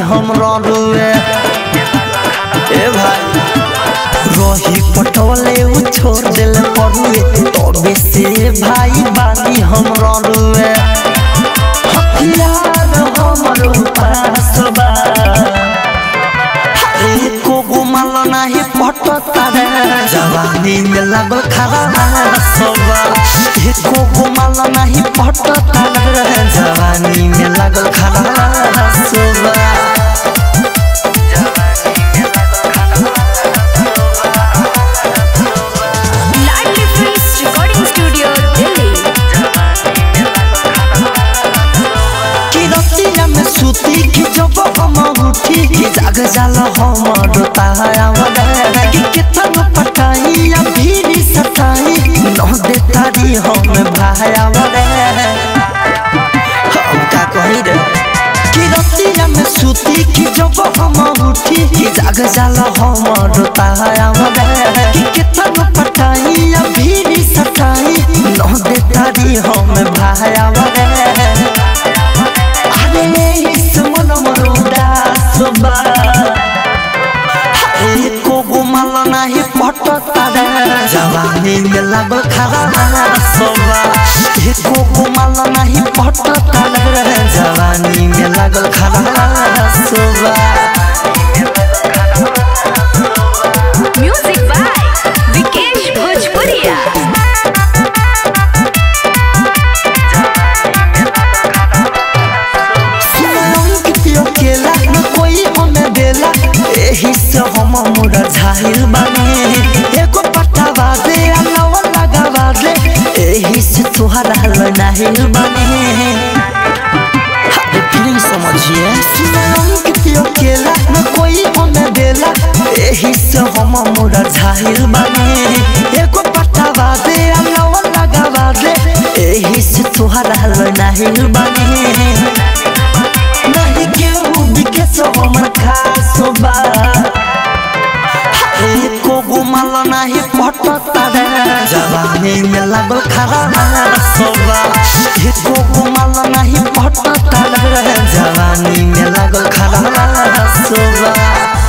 हम रुए ए भाई रही पटवले उ छोड़ दिल परुए तबे से भाई बाली हम रुए हथियार हमर उपास बा एको गुमल नाही पटता रे जवानी में लगल खरा सबा एको गुमल नाही पटता रे जवानी में लगल खरा सबा Ladli films recording studio Delhi कि रतिया में सुती कि जब हम उठी कि जाग जाल हमर तायावद कि कितन पटाई या भीरी सताई न देतारी हम भायावद हम का कही रे कि रतिया में सुती कि जब हम उठी कि जाग जाल हमर तायावद कि कितन पटाई या भीरी सताई न देतारी हम भायावद अरे इस मन मरोदा सुबा एको गुमल नाही पटता रे जवानी में लगल खरा सुबा एको गुमल नाही पटता रे जवानी में लगल खरा सुबा म्यूजिक बाय विकेश भोजपुरिया पियो केला न कोई हमें देला एही से हम मुड़ा झाइल बानी एगो पटावा दे अलाव लगावा दे एही से तुहरा लनाहिल बानी अरे प्लीज समझिए सुनाऊं पियो केला न कोई हमें देला एही से हम मुड़ा झाइल बानी एगो पटावा दे अलाव लगावा दे एही से तुहरा लनाहिल बानी नहीं केहू बिके सो हमर खास बा एको गुमल नहीं पटता रे जवानी में लगल खरा सोबा एको गुमल नहीं पटता रे जवानी में लगल खरा सोबा